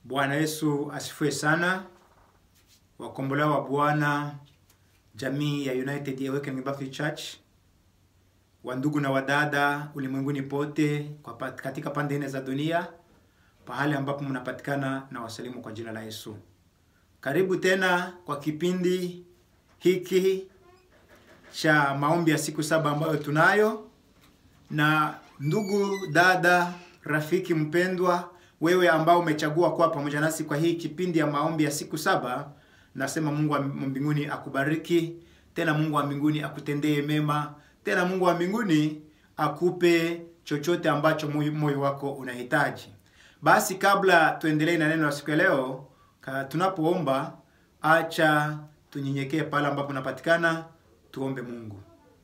Bwana Yesu asifiwe sana. Wakombolewa wa Bwana, jamii ya United Awakening Baptist Church, wandugu na wadada ulimwenguni pote kwa pa- katika pande nne za dunia, pahali ambapo mnapatikana na wasalimu kwa jina la Yesu. Karibu tena kwa kipindi hiki cha maombi ya siku saba ambayo tunayo na ndugu dada rafiki mpendwa wewe ambao umechagua kuwa pamoja nasi kwa hii kipindi ya maombi ya siku saba nasema mungu wa mbinguni akubariki tena mungu wa mbinguni akutendee mema tena mungu wa mbinguni akupe chochote ambacho moyo moyo wako unahitaji basi kabla tuendelee na neno la siku ya leo ka- tunapoomba acha tunyenyekee pale ambapo napatikana tuombe mungu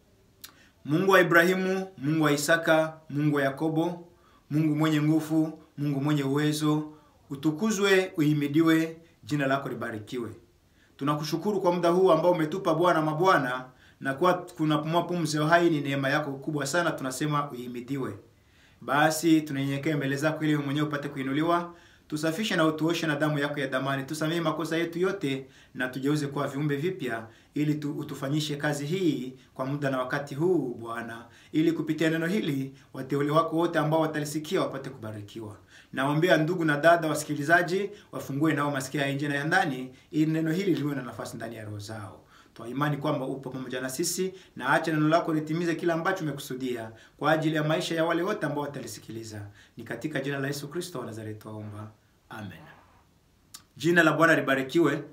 Mungu wa Ibrahimu, Mungu wa Isaka, Mungu wa Yakobo, Mungu mwenye nguvu, Mungu mwenye uwezo, utukuzwe, uhimidiwe, jina lako libarikiwe. Tunakushukuru kwa muda huu ambao umetupa Bwana mabwana, na kwa kunapumua pumzi ya uhai, ni neema yako kubwa sana, tunasema uhimidiwe. Basi tunanyenyekea mbele zako ili wewe mwenyewe upate kuinuliwa. Tusafishe na utuoshe na damu yako ya damani. Tusamehe makosa yetu yote na tugeuze kuwa viumbe vipya ili tu, utufanyishe kazi hii kwa muda na wakati huu Bwana, ili kupitia neno hili wateule wako wote ambao watalisikia wapate kubarikiwa. Naombea ndugu na dada wasikilizaji wafungue nao masikia ya nje na ya ndani, ili neno hili liwe na nafasi ndani ya roho zao. Twa imani kwamba upo pamoja na sisi na acha neno lako litimize kila ambacho umekusudia kwa ajili ya maisha ya wale wote ambao watalisikiliza. Ni katika jina la Yesu Kristo wa Nazareti twaomba, amen. Jina la Bwana libarikiwe.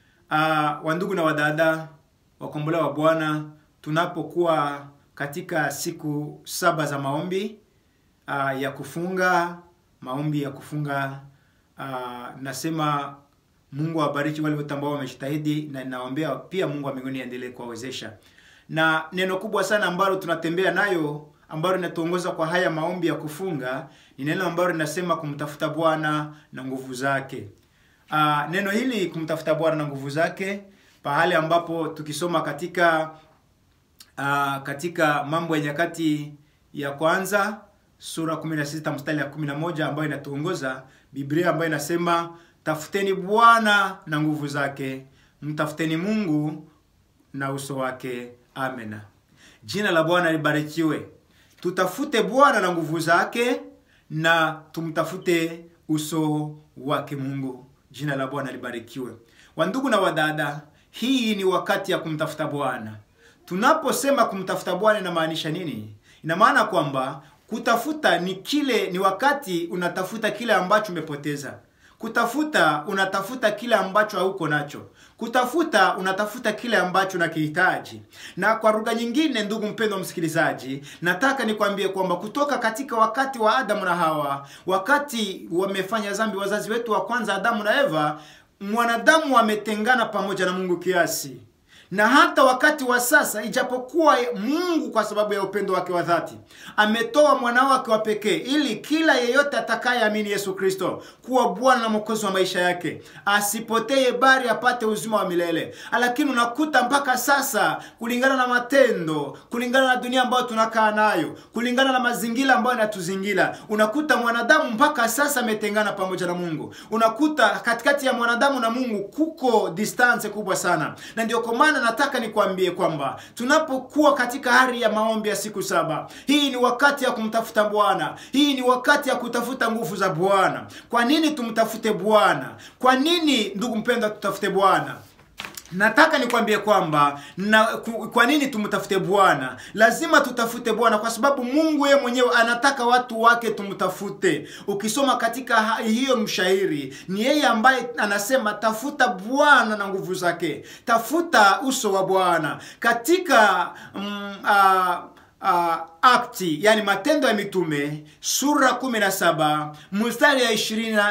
Uh, wandugu na wadada wakombolewa wa Bwana, tunapokuwa katika siku saba za maombi uh, ya kufunga maombi ya kufunga uh, nasema Mungu awabariki wale wote ambao wamejitahidi, na ninawaombea pia Mungu wa mbinguni aendelee kuwawezesha. Na neno kubwa sana ambalo tunatembea nayo ambalo linatuongoza kwa haya maombi ya kufunga ni neno ambalo linasema kumtafuta Bwana na nguvu zake. Uh, neno hili kumtafuta Bwana na nguvu zake, pahali ambapo tukisoma katika uh, katika Mambo ya Nyakati ya kwanza sura 16 mstari ya 11 ambayo inatuongoza Biblia ambayo inasema tafuteni Bwana na nguvu zake, mtafuteni Mungu na uso wake. Amen. Jina la Bwana libarikiwe. Tutafute Bwana na nguvu zake na tumtafute uso wake Mungu. Jina la Bwana libarikiwe. Wandugu na wadada, hii ni wakati ya kumtafuta Bwana. Tunaposema kumtafuta Bwana inamaanisha nini? Ina maana kwamba kutafuta ni kile, ni wakati unatafuta kile ambacho umepoteza. Kutafuta unatafuta kile ambacho hauko nacho. Kutafuta unatafuta kile ambacho unakihitaji. Na kwa lugha nyingine, ndugu mpendwa msikilizaji, nataka nikwambie kwamba kutoka katika wakati wa Adamu na Hawa, wakati wamefanya dhambi wazazi wetu wa kwanza Adamu na Eva, mwanadamu ametengana pamoja na Mungu kiasi na hata wakati wa sasa, ijapokuwa Mungu kwa sababu ya upendo wake wa dhati ametoa mwanao wake wa pekee, ili kila yeyote atakayeamini Yesu Kristo kuwa Bwana na Mwokozi wa maisha yake asipotee, bali apate uzima wa milele. Lakini unakuta mpaka sasa, kulingana na matendo, kulingana na dunia ambayo tunakaa nayo, kulingana na mazingira ambayo yanatuzingira, unakuta mwanadamu mpaka sasa ametengana pamoja na Mungu. Unakuta katikati ya mwanadamu na Mungu kuko distance kubwa sana, na ndio kwa maana nataka nikwambie kwamba tunapokuwa katika hali ya maombi ya siku saba, hii ni wakati ya kumtafuta Bwana. Hii ni wakati ya kutafuta nguvu za Bwana. Kwa nini tumtafute Bwana? Kwa nini ndugu mpendwa, tutafute Bwana? Nataka nikwambie kwamba na ku- kwa nini tumtafute Bwana? Lazima tutafute Bwana kwa sababu Mungu yeye mwenyewe anataka watu wake tumtafute. Ukisoma katika ha- hiyo mshairi, ni yeye ambaye anasema tafuta Bwana na nguvu zake, tafuta uso wa Bwana katika mm, ah, uh, akti yani matendo ya mitume sura 17 mstari ya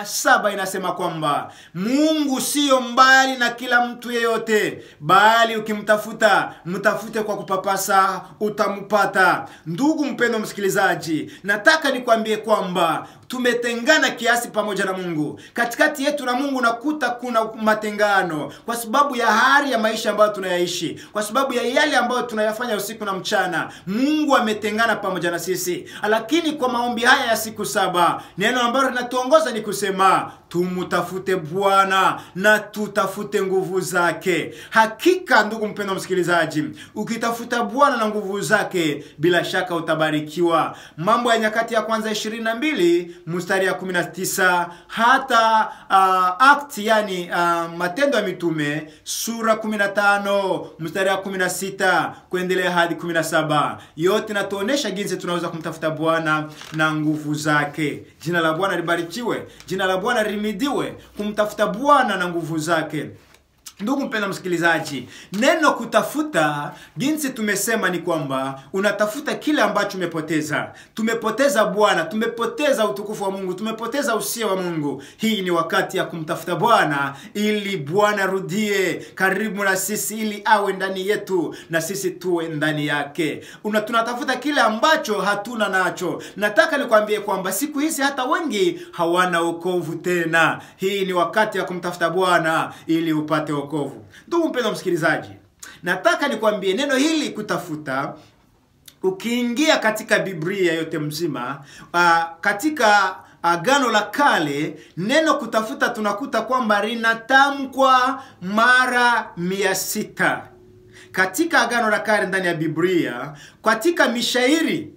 27 inasema kwamba mungu siyo mbali na kila mtu yeyote bali ukimtafuta mtafute kwa kupapasa utampata ndugu mpendo msikilizaji nataka nikwambie kwamba tumetengana kiasi pamoja na mungu katikati yetu na mungu nakuta kuna matengano kwa sababu ya hali ya maisha ambayo tunayaishi kwa sababu ya yale ambayo tunayafanya usiku na mchana mungu ametengana pamoja na sisi lakini kwa maombi haya ya siku saba neno ambalo linatuongoza ni kusema tumutafute Bwana na tutafute nguvu zake. Hakika ndugu mpendwa msikilizaji, ukitafuta Bwana na nguvu zake, bila shaka utabarikiwa. Mambo ya Nyakati ya Kwanza 22 mstari ya 19 hata uh, act yani uh, Matendo ya Mitume sura 15 mstari ya 16 kuendelea hadi 17, yote natuonesha jinsi tunaweza kumtafuta Bwana na nguvu zake. Jina la Bwana libarikiwe, jina la Bwana limidiwe. Kumtafuta Bwana na nguvu zake. Ndugu mpenda msikilizaji, neno kutafuta, jinsi tumesema ni kwamba unatafuta kile ambacho umepoteza. Tumepoteza Bwana, tumepoteza utukufu wa Mungu, tumepoteza usia wa Mungu. Hii ni wakati ya kumtafuta Bwana ili Bwana rudie karibu na sisi, ili awe ndani yetu na sisi tuwe ndani yake. Una, tunatafuta kile ambacho hatuna nacho. Nataka nikwambie kwamba siku hizi hata wengi hawana wokovu tena. Hii ni wakati ya kumtafuta Bwana ili upate wokovu. Ndugu mpendwa msikilizaji, nataka nikwambie neno hili kutafuta ukiingia katika Biblia yote mzima uh, katika Agano la Kale neno kutafuta tunakuta kwamba linatamkwa mara mia sita katika Agano la Kale ndani ya Biblia, katika mishairi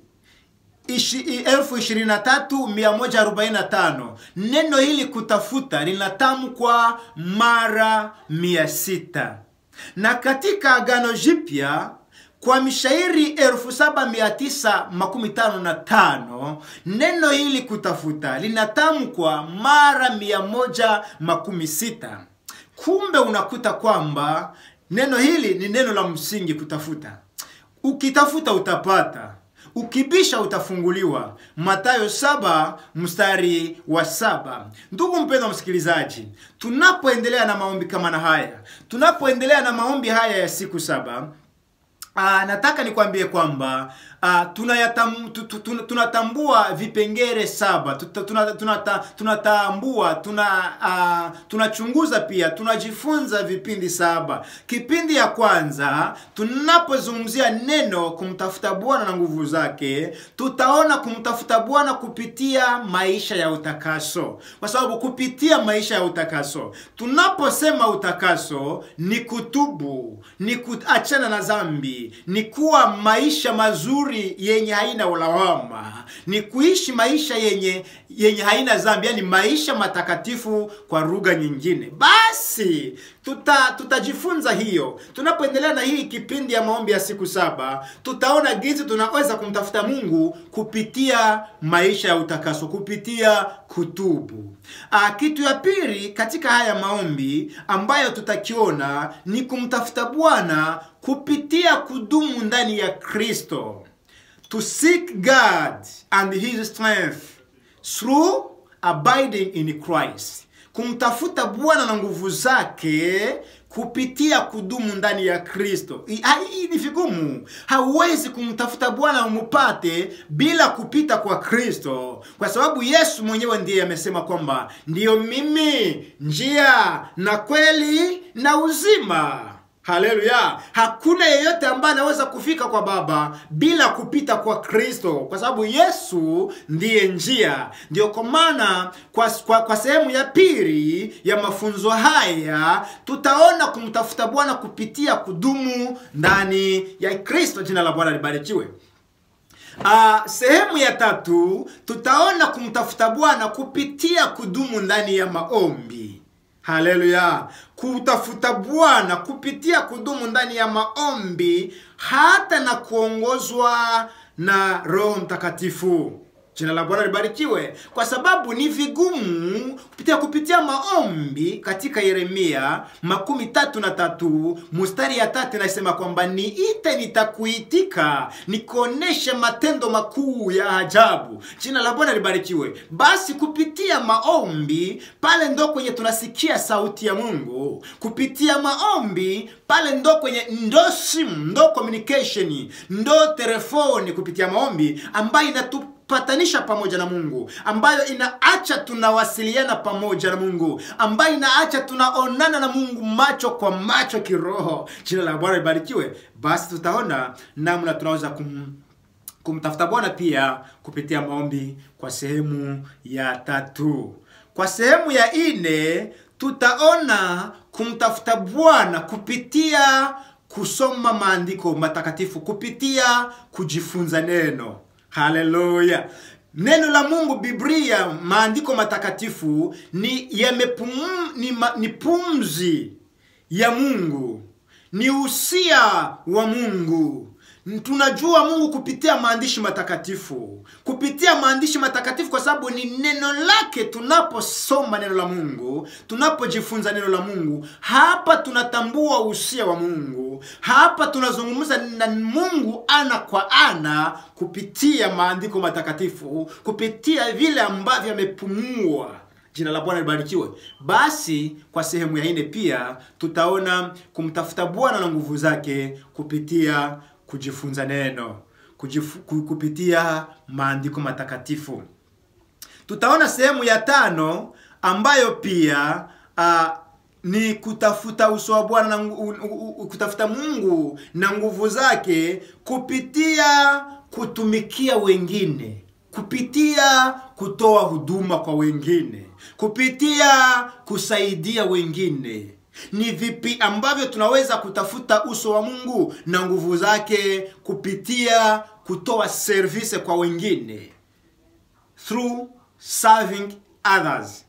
elfu ishirini na tatu mia moja arobaini na tano neno hili kutafuta linatamkwa mara mia sita na katika Agano Jipya kwa mishairi elfu saba mia tisa makumi tano na tano neno hili kutafuta linatamkwa mara mia moja makumi sita kumbe unakuta kwamba neno hili ni neno la msingi kutafuta ukitafuta utapata ukibisha utafunguliwa matayo saba mstari wa saba ndugu mpendwa msikilizaji tunapoendelea na maombi kama na haya tunapoendelea na maombi haya ya siku saba Aa, nataka nikwambie kwamba uh, tunayatam, tunatambua vipengere saba tunatambua tuna, tuna, tuna tuna uh, tunachunguza pia tunajifunza vipindi saba kipindi ya kwanza tunapozungumzia neno kumtafuta bwana na nguvu zake tutaona kumtafuta bwana kupitia maisha ya utakaso kwa sababu kupitia maisha ya utakaso tunaposema utakaso ni kutubu ni kuachana na dhambi ni kuwa maisha mazuri yenye haina ulawama ni kuishi maisha yenye yenye haina dhambi yani maisha matakatifu kwa lugha nyingine basi tuta tutajifunza hiyo tunapoendelea na hii kipindi ya maombi ya siku saba tutaona jinsi tunaweza kumtafuta mungu kupitia maisha ya utakaso kupitia kutubu Aa, kitu ya pili katika haya maombi ambayo tutakiona ni kumtafuta bwana kupitia kudumu ndani ya kristo to seek god and his strength through abiding in christ kumtafuta bwana na nguvu zake kupitia kudumu ndani ya kristo hii ni vigumu hauwezi kumtafuta bwana umupate bila kupita kwa kristo kwa sababu yesu mwenyewe ndiye amesema kwamba ndiyo mimi njia na kweli na uzima haleluya hakuna yeyote ambaye anaweza kufika kwa baba bila kupita kwa kristo kwa sababu yesu ndiye njia ndio kwa maana kwa, kwa, kwa sehemu ya pili ya mafunzo haya tutaona kumtafuta bwana kupitia kudumu ndani ya kristo jina la bwana libarikiwe Uh, sehemu ya tatu tutaona kumtafuta bwana kupitia kudumu ndani ya maombi haleluya kutafuta bwana kupitia kudumu ndani ya maombi hata na kuongozwa na roho mtakatifu jina la bwana libarikiwe kwa sababu ni vigumu kupitia kupitia maombi katika yeremia makumi tatu na tatu mustari ya tatu inasema kwamba niite nitakuitika nikuoneshe matendo makuu ya ajabu jina la bwana libarikiwe basi kupitia maombi pale ndo kwenye tunasikia sauti ya mungu kupitia maombi pale ndo kwenye ndo simu ndo communication ndo telefoni kupitia maombi ambayo inatu patanisha pamoja na mungu ambayo inaacha tunawasiliana pamoja na mungu ambayo inaacha tunaonana na mungu macho kwa macho kiroho jina la bwana libarikiwe basi tutaona namna tunaweza kum, kumtafuta bwana pia kupitia maombi kwa sehemu ya tatu kwa sehemu ya ine tutaona kumtafuta bwana kupitia kusoma maandiko matakatifu kupitia kujifunza neno haleluya neno la mungu biblia maandiko matakatifu ni yamepum, ni, ma, ni pumzi ya mungu ni usia wa mungu tunajua mungu kupitia maandishi matakatifu kupitia maandishi matakatifu kwa sababu ni neno lake tunaposoma neno la mungu tunapojifunza neno la mungu hapa tunatambua usia wa mungu hapa tunazungumza na mungu ana kwa ana kupitia maandiko matakatifu kupitia vile ambavyo amepumua jina la bwana libarikiwe basi kwa sehemu ya ine pia tutaona kumtafuta bwana na nguvu zake kupitia kujifunza neno kujifu, kupitia maandiko matakatifu tutaona sehemu ya tano ambayo pia uh, ni kutafuta uso wa bwana na kutafuta mungu na nguvu zake kupitia kutumikia wengine kupitia kutoa huduma kwa wengine kupitia kusaidia wengine ni vipi ambavyo tunaweza kutafuta uso wa mungu na nguvu zake kupitia kutoa service kwa wengine through serving others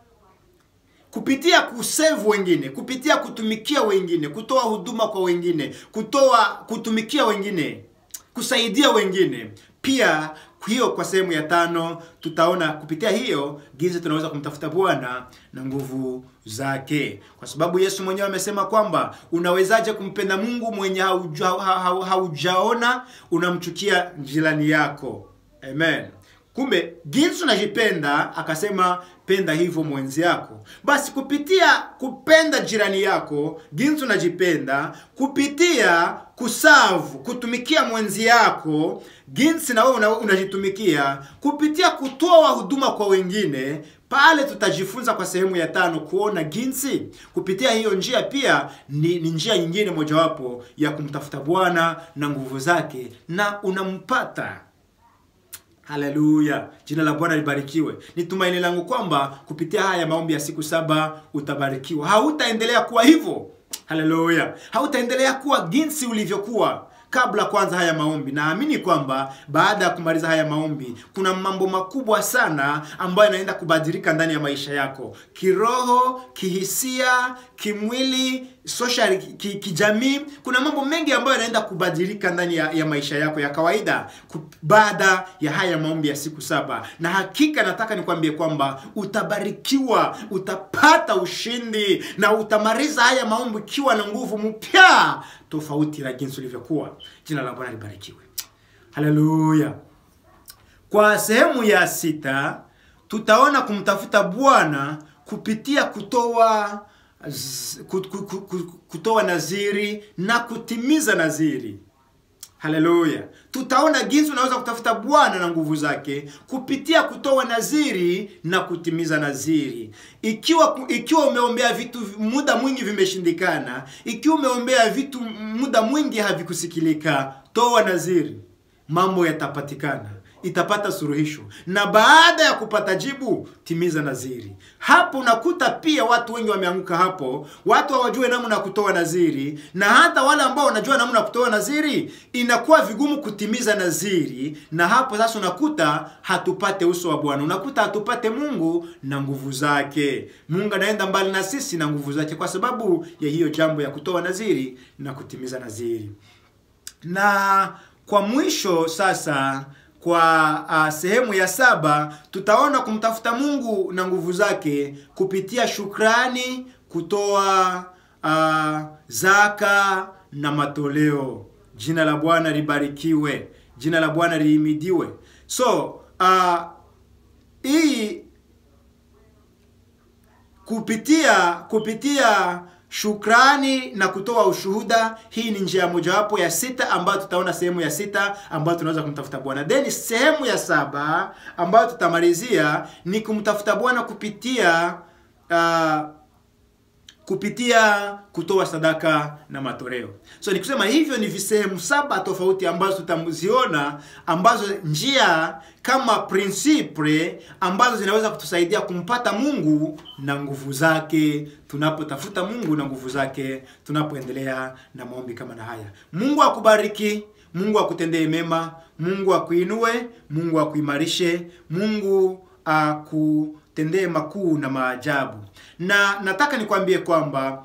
kupitia kusevu wengine kupitia kutumikia wengine kutoa huduma kwa wengine kutoa kutumikia wengine kusaidia wengine pia hiyo kwa sehemu ya tano tutaona kupitia hiyo jinsi tunaweza kumtafuta bwana na nguvu zake kwa sababu yesu mwenyewe amesema kwamba unawezaje kumpenda mungu mwenye hauja, ha, haujaona unamchukia jirani yako amen kumbe jinsi unajipenda akasema penda hivyo mwenzi yako basi kupitia kupenda jirani yako jinsi unajipenda kupitia kusavu kutumikia mwenzi yako jinsi na wewe unajitumikia kupitia kutoa huduma kwa wengine pale tutajifunza kwa sehemu ya tano kuona jinsi kupitia hiyo njia pia ni, ni njia nyingine mojawapo ya kumtafuta bwana na nguvu zake na unampata haleluya jina la bwana libarikiwe ni tumaini langu kwamba kupitia haya maombi ya siku saba utabarikiwa hautaendelea kuwa hivyo haleluya hautaendelea kuwa jinsi ulivyokuwa kabla kwanza haya maombi naamini kwamba baada ya kumaliza haya maombi kuna mambo makubwa sana ambayo yanaenda kubadilika ndani ya maisha yako kiroho kihisia kimwili social ki, kijamii kuna mambo mengi ambayo yanaenda kubadilika ndani ya, ya maisha yako ya kawaida baada ya haya maombi ya siku saba na hakika nataka nikwambie kwamba utabarikiwa utapata ushindi na utamaliza haya maombi ikiwa na nguvu mpya tofauti na jinsi ulivyokuwa jina la bwana libarikiwe haleluya kwa sehemu ya sita tutaona kumtafuta bwana kupitia kutoa kutoa naziri na kutimiza naziri haleluya tutaona jinsi unaweza kutafuta bwana na nguvu zake kupitia kutoa naziri na kutimiza naziri ikiwa ikiwa umeombea vitu muda mwingi vimeshindikana ikiwa umeombea vitu muda mwingi havikusikilika toa naziri mambo yatapatikana itapata suluhisho na baada ya kupata jibu timiza naziri hapo unakuta pia watu wengi wameanguka hapo watu hawajue namna ya kutoa naziri na hata wale ambao wanajua namna ya kutoa naziri inakuwa vigumu kutimiza naziri na hapo sasa unakuta hatupate uso wa bwana unakuta hatupate mungu na nguvu zake mungu anaenda mbali na sisi na nguvu zake kwa sababu ya hiyo jambo ya kutoa naziri na kutimiza naziri na kwa mwisho sasa kwa uh, sehemu ya saba tutaona kumtafuta mungu na nguvu zake kupitia shukrani kutoa uh, zaka na matoleo jina la bwana libarikiwe jina la bwana lihimidiwe so uh, hii kupitia kupitia shukrani na kutoa ushuhuda hii ni njia mojawapo ya sita ambayo tutaona sehemu ya sita ambayo tunaweza kumtafuta bwana then sehemu ya saba ambayo tutamalizia ni kumtafuta bwana kupitia uh, kupitia kutoa sadaka na matoleo. So ni kusema hivyo ni visehemu saba tofauti ambazo tutaziona, ambazo njia kama prinsiple ambazo zinaweza kutusaidia kumpata Mungu na nguvu zake, tunapotafuta Mungu na nguvu zake, tunapoendelea na maombi kama na haya. Mungu akubariki, Mungu akutendee mema, Mungu akuinue, Mungu akuimarishe, Mungu akutendee makuu na maajabu. Na nataka nikwambie kwamba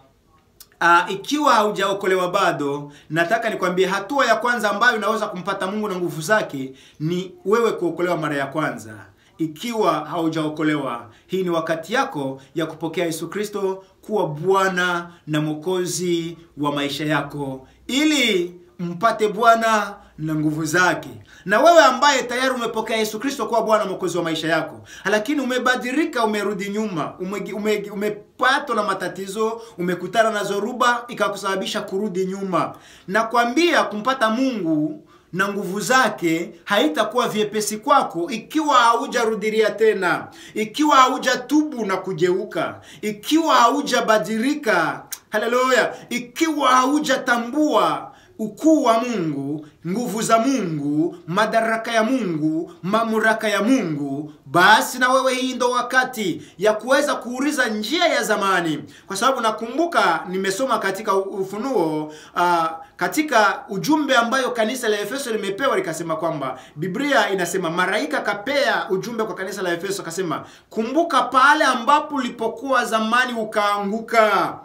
Uh, ikiwa haujaokolewa bado, nataka nikwambie hatua ya kwanza ambayo unaweza kumpata Mungu na nguvu zake ni wewe kuokolewa mara ya kwanza. Ikiwa haujaokolewa, hii ni wakati yako ya kupokea Yesu Kristo kuwa Bwana na Mwokozi wa maisha yako ili mpate Bwana na nguvu zake. Na wewe ambaye tayari umepokea Yesu Kristo kuwa Bwana mwokozi wa maisha yako, lakini umebadilika, umerudi nyuma, umepatwa ume, ume na matatizo, umekutana na zoruba ikakusababisha kurudi nyuma, nakwambia kumpata Mungu na nguvu zake haitakuwa vyepesi kwako ikiwa haujarudilia tena, ikiwa haujatubu na kugeuka, ikiwa haujabadilika. Haleluya! ikiwa haujatambua ukuu wa Mungu, nguvu za Mungu, madaraka ya Mungu, mamlaka ya Mungu, basi na wewe, hii ndo wakati ya kuweza kuuliza njia ya zamani, kwa sababu nakumbuka nimesoma katika Ufunuo uh, katika ujumbe ambayo kanisa la Efeso limepewa likasema kwamba Biblia inasema malaika kapea ujumbe kwa kanisa la Efeso, akasema kumbuka pale ambapo ulipokuwa zamani ukaanguka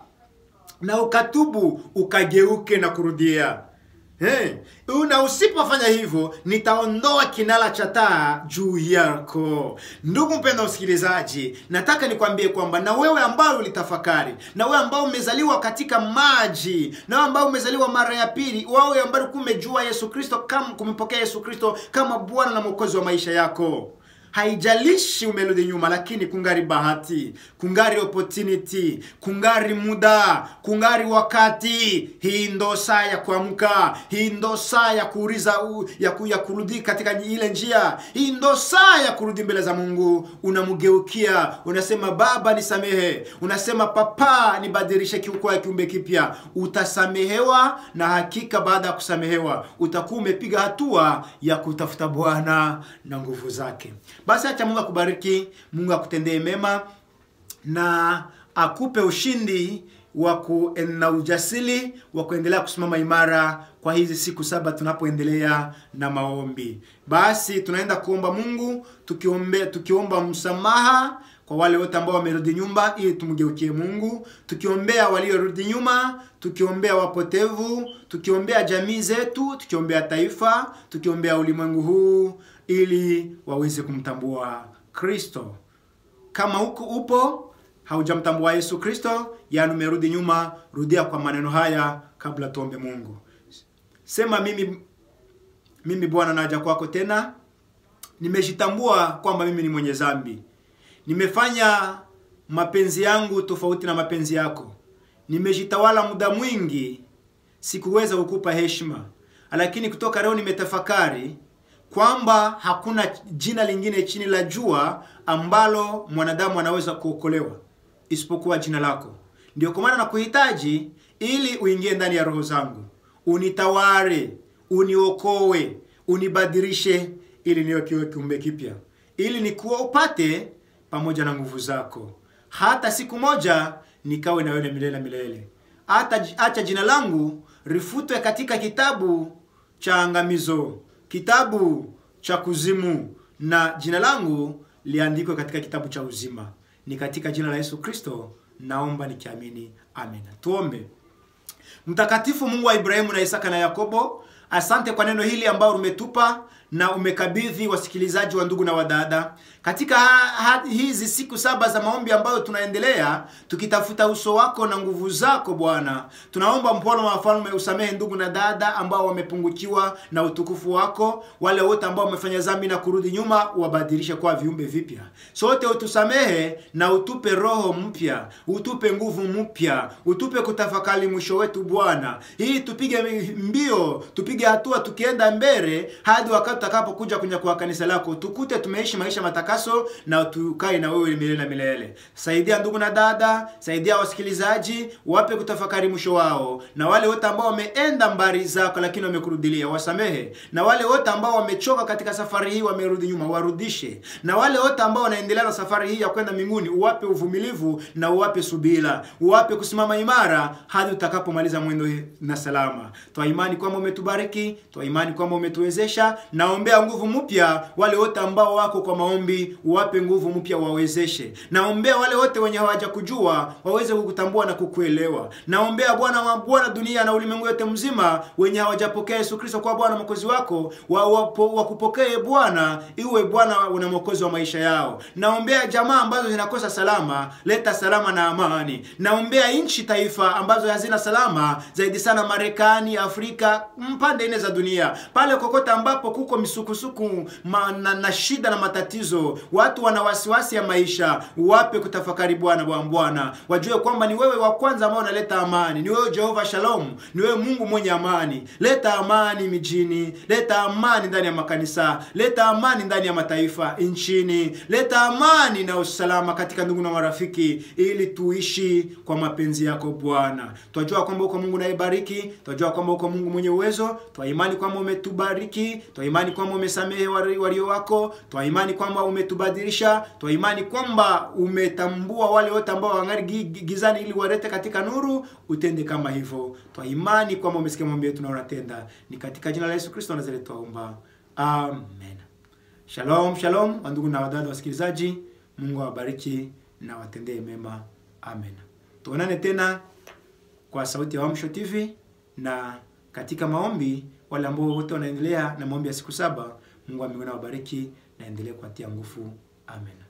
na ukatubu ukageuke na kurudia. Hey, na usipofanya hivyo nitaondoa kinara cha taa juu yako. Ndugu mpendwa msikilizaji, nataka nikwambie kwamba na wewe ambao ulitafakari, na wewe ambao umezaliwa katika maji, na wewe ambao umezaliwa mara ya pili, wewe ambao kumejua Yesu Kristo, kama kumepokea Yesu Kristo kama Bwana na Mwokozi wa maisha yako Haijalishi umerudi nyuma, lakini kungari bahati, kungari opportunity, kungari muda, kungari wakati. Hii ndo saa ya kuamka, hii ndo saa ya kuuliza, ya, ku, ya kurudi katika ile njia. Hii ndo saa ya kurudi mbele za Mungu. Unamgeukia, unasema Baba nisamehe, unasema Papa nibadilishe kiukwa kiumbe kipya. Utasamehewa, na hakika baada ya kusamehewa utakuwa umepiga hatua ya kutafuta Bwana na nguvu zake. Basi acha Mungu akubariki, Mungu akutendee mema na akupe ushindi wa na ujasiri wa kuendelea kusimama imara kwa hizi siku saba tunapoendelea na maombi. Basi tunaenda kuomba Mungu tukiombe, tukiomba msamaha kwa wale wote ambao wamerudi nyumba ili tumgeukie Mungu, tukiombea waliorudi nyuma, tukiombea wapotevu, tukiombea jamii zetu, tukiombea taifa, tukiombea ulimwengu huu ili waweze kumtambua Kristo. Kama huko upo haujamtambua Yesu Kristo, yaani umerudi nyuma, rudia kwa maneno haya kabla tuombe Mungu. Sema mimi mimi Bwana naja kwako tena. Nimejitambua kwamba mimi ni mwenye dhambi. Nimefanya mapenzi yangu tofauti na mapenzi yako. Nimejitawala muda mwingi, sikuweza kukupa heshima. Lakini kutoka leo nimetafakari kwamba hakuna jina lingine chini la jua ambalo mwanadamu anaweza kuokolewa isipokuwa jina lako. Ndio kwa maana nakuhitaji ili uingie ndani ya roho zangu, unitawale, uniokoe, unibadilishe, ili niwe kiwe kiumbe kipya, ili nikuwa upate pamoja na nguvu zako, hata siku moja nikawe na wewe milele milele. Hata acha jina langu rifutwe katika kitabu cha angamizo kitabu cha kuzimu na jina langu liandikwe katika kitabu cha uzima. Ni katika jina la Yesu Kristo naomba nikiamini, amen. Tuombe. Mtakatifu Mungu wa Ibrahimu na Isaka na Yakobo, asante kwa neno hili ambalo umetupa na umekabidhi wasikilizaji wa ndugu na wadada katika ha, ha, hizi siku saba za maombi ambayo tunaendelea tukitafuta uso wako na nguvu zako Bwana. Tunaomba mpono wa wafalme usamehe ndugu na dada ambao wamepungukiwa na utukufu wako, wale wote ambao wamefanya dhambi na kurudi nyuma, wabadilishe kwa viumbe vipya. Sote utusamehe na utupe roho mpya, utupe nguvu mpya, utupe kutafakari mwisho wetu Bwana, ili tupige mbio, tupige hatua tukienda mbele hadi wakati tutakapokuja kwenye kwa kanisa lako tukute tumeishi maisha matakaso na tukae na wewe milele na milele. Saidia ndugu na dada, saidia wasikilizaji, wape kutafakari mwisho wao, na wale wote ambao wameenda mbali zako lakini wamekurudilia, wasamehe, na wale wote ambao wamechoka katika safari hii wamerudi nyuma, warudishe, na wale wote ambao wanaendelea na safari hii ya kwenda mbinguni, uwape uvumilivu na uwape subira, uwape kusimama imara hadi utakapomaliza mwendo na salama. Twa imani kwamba umetubariki, twa imani kwamba umetuwezesha. Naombea nguvu mpya wale wote ambao wako kwa maombi, uwape nguvu mpya, wawezeshe. Naombea wale wote wenye hawajakujua waweze kukutambua na kukuelewa. Naombea Bwana wa Bwana, dunia na ulimwengu yote mzima, wenye hawajapokea Yesu Kristo kwa Bwana mwokozi wako, wakupokee wa Bwana, iwe Bwana na mwokozi wa maisha yao. Naombea jamaa ambazo zinakosa salama, leta salama na amani. Naombea nchi taifa ambazo hazina salama, zaidi sana Marekani, Afrika, mpande nne za dunia, pale kokote ambapo kuko misukusuku na, na shida na matatizo, watu wana wasiwasi ya maisha, wape kutafakari Bwana wa Bwana, wajue kwamba ni wewe wa kwanza ambao unaleta amani, ni wewe Jehova Shalom, ni wewe Mungu mwenye amani. Leta amani mijini, leta amani ndani ya makanisa, leta amani ndani ya mataifa nchini, leta amani na usalama katika ndugu na marafiki, ili tuishi kwa mapenzi yako Bwana. Twajua kwamba uko Mungu nayebariki, twajua kwamba uko Mungu mwenye uwezo, twa imani kwamba umetubariki, twa imani kwamba umesamehe walio wako, twa imani kwamba umetubadilisha, twa imani kwamba umetambua wale wote ambao wangali gizani ili walete katika nuru, utende kama hivyo. Twa imani kwamba umesikia maombi yetu na unatenda. Ni katika jina la Yesu Kristo Nazareti twaomba, amen. Shalom, shalom wandugu na wadada wasikilizaji, Mungu awabariki na watendee mema, amen. Tuonane tena kwa sauti ya Uamsho TV na katika maombi, wale ambao wote wanaendelea na maombi ya siku saba. Mungu wa mbinguni awabariki na endelee kuatia nguvu, amen.